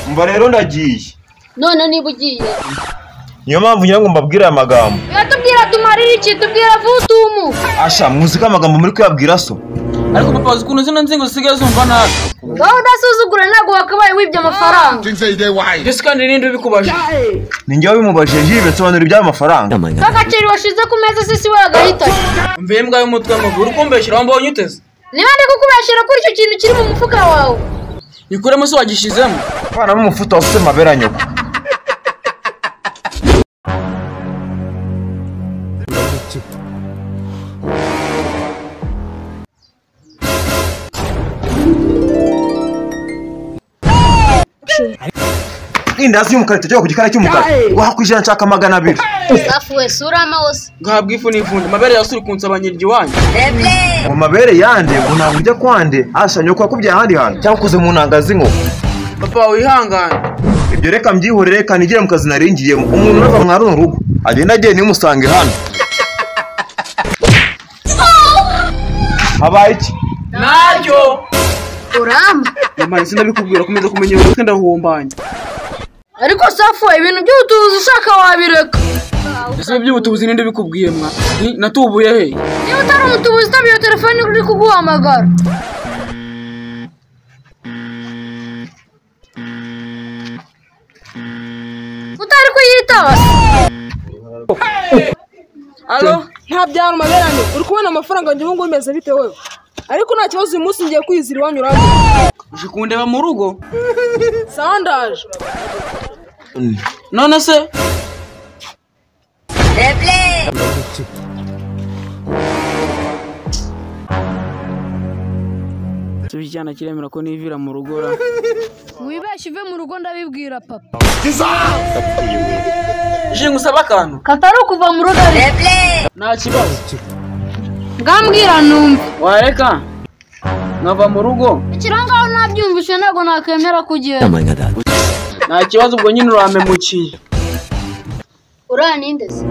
umva rero ndagiye none niba ugiye niyo mpamvu ngira ngo mbabwire aya magambo tubwira tumarire iki tubwira vutumu asha muzi ko amagambo muri kuyabwira so ariko papa uzi ukuntu zino nzingo zisigaye zumva nabi wowe udasuzugura ntabwo wakabaye wibye amafaranga mbese kandi n'indi ubikubaje ninjye wabimubajije njye bisobanura iby'aya mafaranga nk'agaciro washize ku meza sisi we yagahitanye mvuye imbwa y'umutwe mubi uri kumbeshyira aho mbonye uteze niba ndi kukubeshyira kuri icyo kintu kiri mu mufuka wawe ikuremo se wagishizemo avanamo umufuta wasutse amabere ya nyoko inda hasi y'umukara itajya ku gikari cy'umukara wahakwishyura nshaka magana abiri safu we sura amawose ngahabwa ifu n'ifundi amabere yasuri kunsabanyirira iwanyu mu mabere yande ngo ntabwo ujya kwande asha nyoko yakubyaye ahandi hantu cyangwa ukoze mu ntanga z'inkoko papa wihangane ibyo reka mbyihorere kanigire mu kazi naringiyemo umuntu urava mwa runo rugo agenda agenda nimusange hano habaye iki ntacyo uramba nyamara sindabikubwira komeza kumenya buri umutwe ndahumbanya ariko safu we ibintu by'ubutubuzi ushaka wabireka ese iby'ubutubuzi n'indi ubikubwiye mwa Ni- natubuye he niba utari umutubuzi utaba iyo telefone uri kuguhamagara utari kuyitaba alo nta byaro maberane uri kubona amafaranga yanjye ubu ngubu bimeze bite wowe ariko nta kibazo uyu munsi ngiye kwizira iwanyuramo uje kundeba mu rugo sawa ndaje none se tubijyana kiremera ko nivira mu rugo ra wibeshye uve mu rugo ndabibwira papa je ngusaba akantu katari ukuva mu rugo ariko nta kibazo ngambwira numva wareka nkava mu rugo ikirangaho nabyumvise ntabwo nakwemera kugenda nta kibazo ubwo nyine urampemukiye uriya ninde se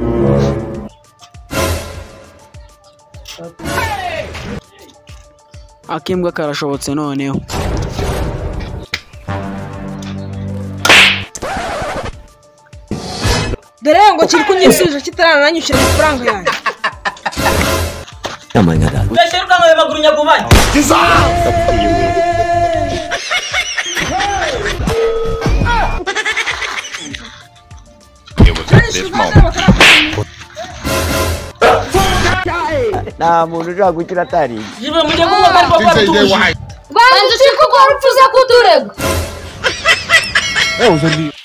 ak'imbwa karashobotse noneho dore ye ngo kiri kunyisubiza kitarana nanyishyura amafaranga yanjye jive mujye kumva ariko ko atuje rwanda ucika urwo rupfu uza kuturega